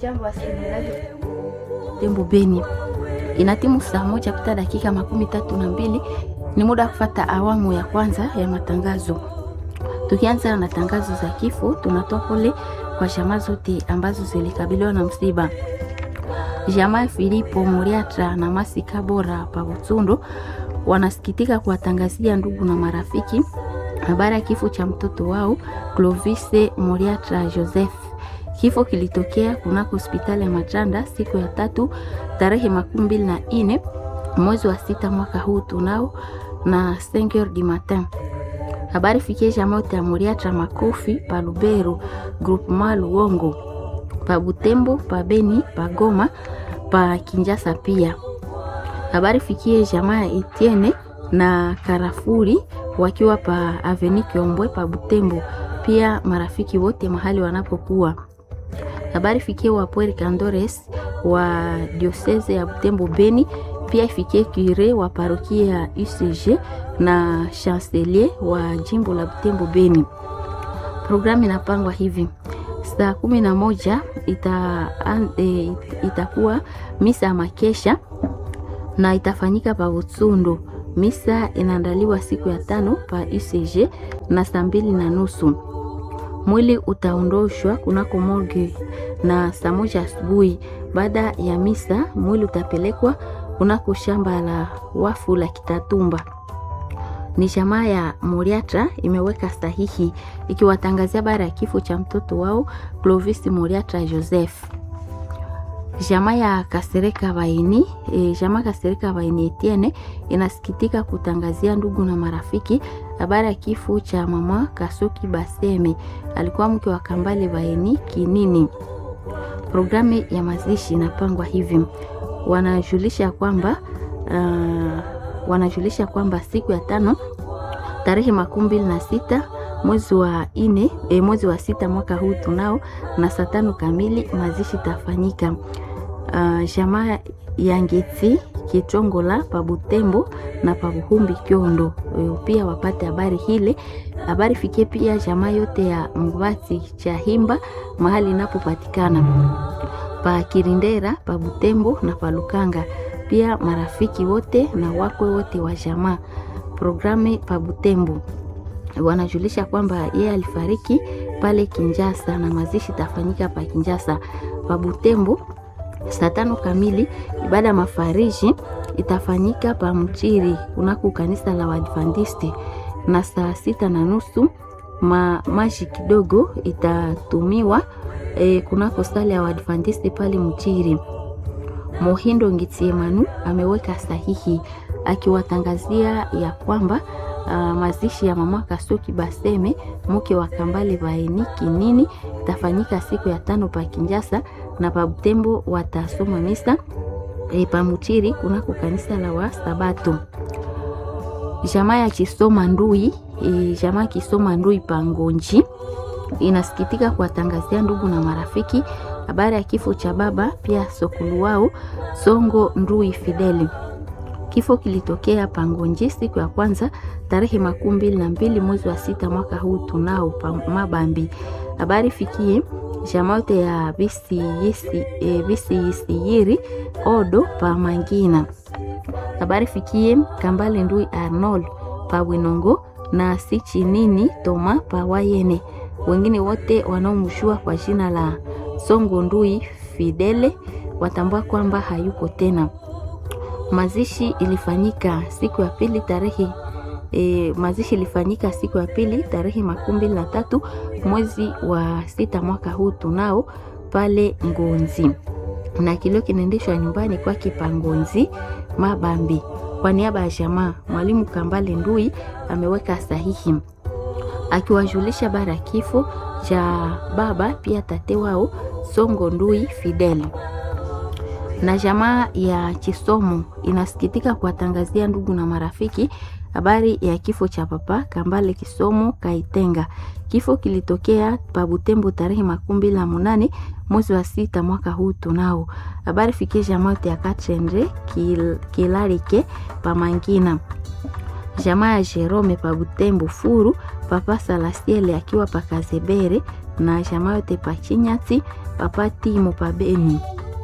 Hamjambo wasikilizaji Tembo Beni, inatimu saa moja kupita dakika makumi tatu na mbili. Ni muda wa kufata awamu ya kwanza ya matangazo. Tukianza na tangazo za kifo, tunatoa pole kwa jamaa zote ambazo zilikabiliwa na msiba. Jamaa Filipo Muriatra na Masika Bora pa Butsundo wanasikitika kuwatangazia ndugu na marafiki habari ya kifo cha mtoto wao Clovise Muriatra Joseph. Kifo kilitokea kunako hospitali ya Matanda siku ya tatu tarehe makumi mbili na nne mwezi wa sita mwaka huu tunao na 5h du matin. Habari fikie jamaa ya Muriatra Makofi pa Lubero, groupement Luongo, pa Butembo, pa Beni, pa Goma, pa Kinjasa pia. Habari fikie jamaa ya Etienne na Karafuri wakiwa pa Aveni Kiombwe pa Butembo, pia marafiki wote mahali wanapokuwa. Habari fikie wa Puer Candores wa diocese ya Butembo Beni, pia ifikie kure wa parokia ya UCG na chancelier wa jimbo la Butembo Beni. Programu inapangwa hivi: saa kumi na moja ita, e, itakuwa misa ya makesha na itafanyika pa Butsundo. Misa inaandaliwa siku ya tano pa UCG na saa mbili na nusu. Mwili utaondoshwa kunako morgue na saa moja asubuhi. Baada ya misa, mwili utapelekwa kunako shamba la wafu la Kitatumba. Ni jamaa ya Muriatra imeweka sahihi ikiwatangazia bara ya kifo cha mtoto wao Clovis Muriatra Joseph. Jamaa ya Kasereka Baini e, jamaa Kasereka Baini Etienne inasikitika kutangazia ndugu na marafiki habari ya kifo cha mama Kasoki Baseme, alikuwa mke wa Kambale Baini Kinini. Programu ya mazishi inapangwa hivi, wanajulisha kwamba uh, wanajulisha kwamba siku ya tano tarehe makumi mbili na sita mwezi wa ine, e, mwezi wa sita mwaka huu tunao na saa tano kamili mazishi tafanyika. Uh, jamaa ya Ngeti Kitongola pa Butembo na pa Buhumbi Kyondo pia wapate habari hile. Habari fikie pia jamaa yote ya Mbati cha Himba mahali inapopatikana pa Kirindera pa Butembo na pa Lukanga, pia marafiki wote na wakwe wote wa jamaa. Programu pa Butembo wanajulisha kwamba yeye alifariki pale Kinjasa na mazishi tafanyika pa Kinjasa. Pa Butembo saa tano kamili ibada ya mafariji itafanyika pa Mchiri kunako kanisa la Waadventisti, na saa sita na nusu ma, maji kidogo itatumiwa e, kunako sala ya Waadventisti pale Mchiri. Mohindo Ngitiemanu ameweka sahihi akiwatangazia ya kwamba Uh, mazishi ya mama Kasoki Baseme mke wa Kambale Baeni Kinini itafanyika siku ya tano pa Kinjasa na pa Butembo watasoma misa e, pa Mutiri kunako kanisa la wa Sabato. Jamaa ya Kisoma Ndui e, jamaa Kisoma Ndui pa Ngonji inasikitika kuwatangazia ndugu na marafiki habari ya kifo cha baba pia sokulu wao Songo Ndui Fideli. Kifo kilitokea Pangonji siku ya kwanza tarehe makumi mbili na mbili mwezi wa sita mwaka huu tunao pa Mabambi. Habari fikie jamaa yote ya bisi yisiyiri odo pa Mangina. Habari fikie Kambale Ndui Arnold pa Winongo na Sichinini Toma pa Wayene. Wengine wote wanaomshua kwa jina la Songo Ndui Fidele watambua kwamba hayuko tena. Mazishi ilifanyika siku ya pili tarehe e, mazishi ilifanyika siku ya pili tarehe makumi mbili na tatu mwezi wa sita mwaka huu tunao pale Ngonzi, na kilio kinaendeshwa nyumbani kwake pa Ngonzi Mabambi. Kwa niaba ya jamaa, mwalimu Kambale Ndui ameweka sahihi akiwajulisha bara kifo cha baba pia tate wao Songo Ndui Fidel na jamaa ya Chisomo inasikitika kuwatangazia ndugu na marafiki habari ya kifo cha papa Kambale Kisomo Kaitenga. Kifo kilitokea pa Butembo tarehe makumi mbili na munane mwezi wa sita mwaka huu tunao. Habari fikie jamaa ya Kachendre kil, Kilarike pa Mangina. Jamaa ya Jerome pa Butembo Furu, papa Salasiele akiwa pa Kazebere na jamaa yote pachinyati papati mupabeni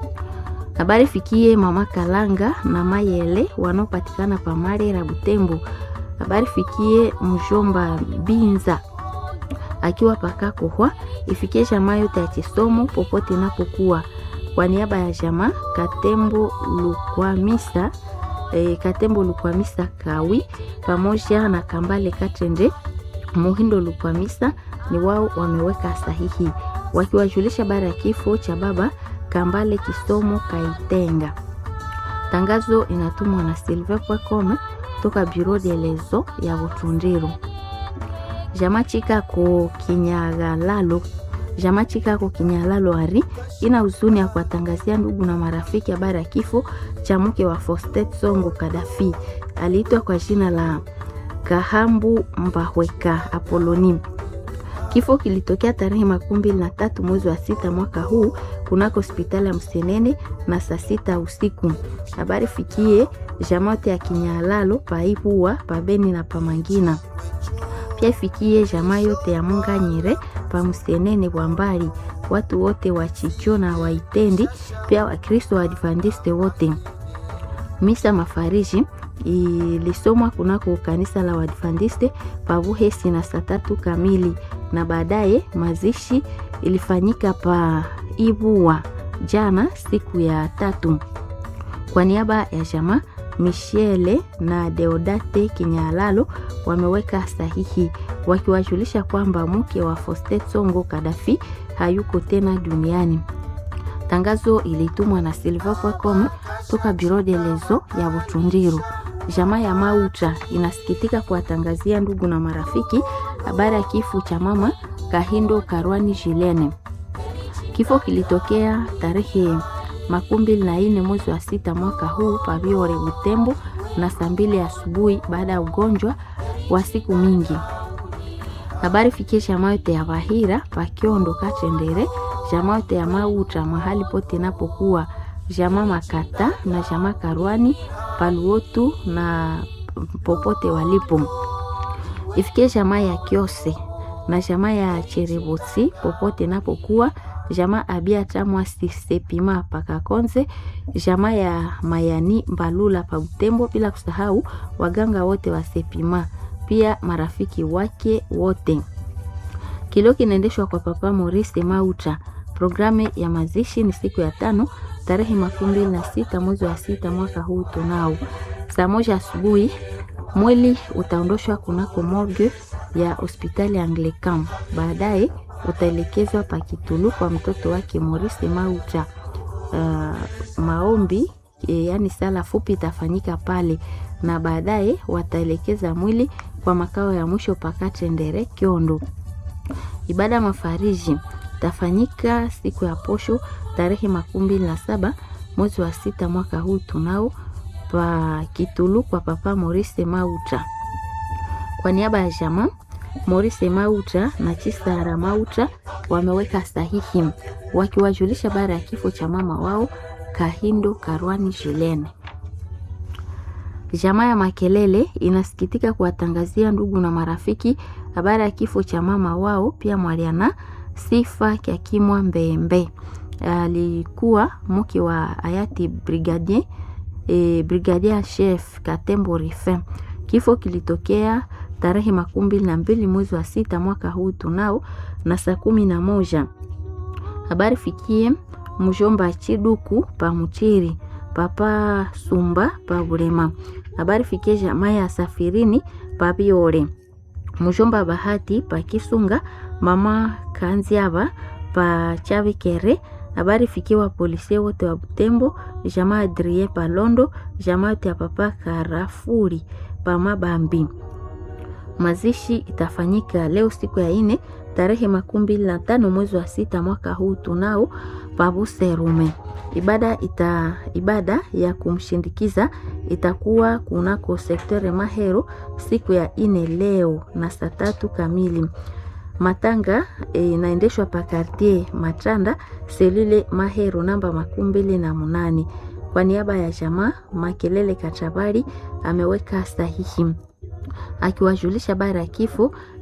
habari fikie mama Kalanga na Mayele wanaopatikana pa Marera Butembo. Habari fikie mjomba Binza akiwa paka kohwa, ifikie jamaa yote ya Chisomo popote inapokuwa. Kwa niaba ya jamaa Katembo Lukwamisa e, Katembo Lukwamisa Kawi pamoja na Kambale Katende Muhindo Lukwamisa ni wao wameweka sahihi wakiwajulisha bara ya kifo cha baba Kambale Kisomo Kaitenga. Tangazo inatumwa na Silver Pwakome toka Bureau de lezo ya Butundiru. Jama Chikako Kinyagalalo Jama Chikako Kinyagalalo ari ina huzuni ya kuwatangazia ndugu na marafiki habari ya kifo cha mke wa Fostet Songo Kadafi. Aliitwa kwa jina la Kahambu Mbahweka Apoloni. Kifo kilitokea tarehe makumi mbili na tatu mwezi wa sita mwaka huu kunako hospitali ya Msenene na saa sita usiku. Habari fikie jamote ya Kinyalalo paipua pabeni na pamangina pia ifikie jamaa yote ya Munganyire pa Msenene kwa mbali, watu wote wa Chicho na Waitendi, pia Wakristo wa Adventiste wote. Misa mafariji ilisomwa kunako kanisa la Waadventiste pa Buhesi na saa tatu kamili, na baadaye mazishi ilifanyika pa Ibua jana siku ya tatu. Kwa niaba ya jamaa Michele na Deodate Kinyalalo wameweka sahihi wakiwajulisha kwamba mke wa Fostet Songo Kadafi hayuko tena duniani. Tangazo ilitumwa na silver.com toka Bureau de lezo ya Butundiru. Jamaa ya Mauta inasikitika kuwatangazia ndugu na marafiki habari ya kifo cha mama Kahindo Karwani Jilene. Kifo kilitokea tarehe makumi mbili na nne mwezi wa sita mwaka huu Pabiore Butembo na saa mbili asubuhi baada ya ugonjwa wa siku mingi. Habari fikie jamaa yote ya Bahira Pakiondo Katendere, jamaa yote ya Mauta mahali pote inapokuwa jamaa Makata na jamaa Karwani Paluotu na popote walipo. Ifikie jamaa ya Kiose na jamaa ya Cherebotsi popote inapokuwa jamaa abia tamwa sisepima pakakonze jamaa ya mayani mbalula pa Butembo, bila kusahau waganga wote wa sepima, pia marafiki wake wote. Kilio kinaendeshwa kwa Papa Maurice Mauta. Programu ya mazishi ni siku ya tano tarehe makumi mbili na sita mwezi wa sita mwaka huu tunao saa moja asubuhi. Mwili utaondoshwa kunako morgue ya hospitali Anglican, baadaye utaelekezwa Pakitulu kwa mtoto wake Maurice Mauta. Uh, maombi e, yani sala fupi itafanyika pale na baadaye wataelekeza mwili kwa makao ya mwisho Pakatendere Kiondo. Ibada ya mafariji itafanyika siku ya posho tarehe makumi mbili na saba mwezi wa sita mwaka huu tunao pa Kitulu kwa Papa Maurice Mauta. Kwa niaba ya jamaa Maurice Mauta na Chisara Mauta wameweka sahihi wakiwajulisha baada ya kifo cha mama wao Kahindo Karwani Jilene. Jamaa ya Makelele inasikitika kuwatangazia ndugu na marafiki habari ya kifo cha mama wao pia Mwaliana Sifa Kyakimwa Mbembe. Alikuwa mke wa hayati brigadier e, brigadier chef Katembo Rifin. Kifo kilitokea tarehe makumi mbili na mbili mwezi wa sita mwaka huu tunao na saa kumi na moja. Habari fikie mjomba Chiduku pa Muchiri, papa Sumba pa Bulema. Habari fikie jamaa ya Safirini pa Biore, mjomba Bahati pa Kisunga, mama Kanziaba pa Chabikere. Habari fikiwa polisi wote wa Butembo, jamaa Adrie pa Londo, jamaa yote ya papa Karafuri pa Mabambi. Mazishi itafanyika leo siku ya ine tarehe makumi mbili na tano mwezi wa sita mwaka huu tunao pabuserume. Ibada, ita, ibada ya kumshindikiza itakuwa kunako sektore Mahero siku ya ine leo na saa tatu kamili. Matanga inaendeshwa e, pa kartier Matanda selule Mahero namba makumi mbili na munane. Kwa niaba ya jamaa Makelele Kachabari ameweka sahihi akiwajulisha bara ya kifo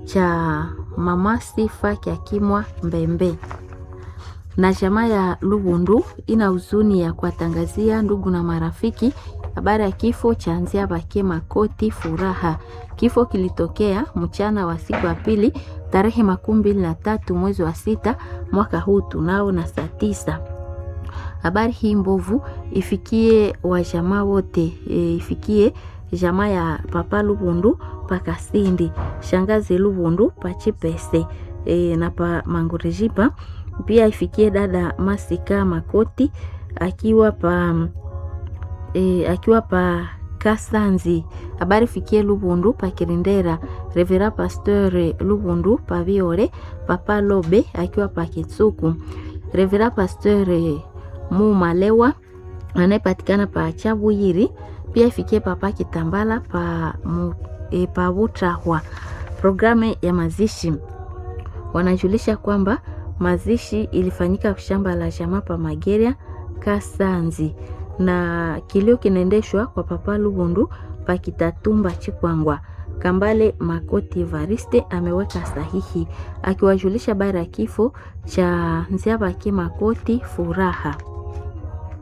cha mama Sifa Kyakimwa Mbembe na jamaa ya Lubundu ina huzuni ya kuwatangazia ndugu na marafiki habari ya kifo cha Nzia Bake Makoti Furaha. Kifo kilitokea mchana wa siku ya pili tarehe makumi mbili na tatu mwezi wa sita mwaka huu tunao na saa tisa. Habari hii mbovu ifikie wajamaa wote e, ifikie jamaa ya papa Lubundu pakasindi shangazi Lubundu pachipese e, na pa Mangurijipa pia ifikie dada Masika Makoti akiwa pa e, akiwa pa Kasanzi. Habari fikie Lubundu pa Kirindera, Revera Pasteur Lubundu pa Viore, Papa Lobe akiwa pa Kitsuku, Revera Pasteur Mumalewa anayepatikana pa Chabuyiri. Pia ifikie Papa Kitambala pa, mu, e, pa Butrahwa. Programu ya mazishi wanajulisha kwamba mazishi ilifanyika shamba la jamaa pa Mageria Kasanzi, na kilio kinaendeshwa kwa Papa Lubundu pa Kitatumba Chikwangwa. Kambale Makoti Evariste ameweka sahihi akiwajulisha bara ya kifo cha Nziabake Makoti Furaha.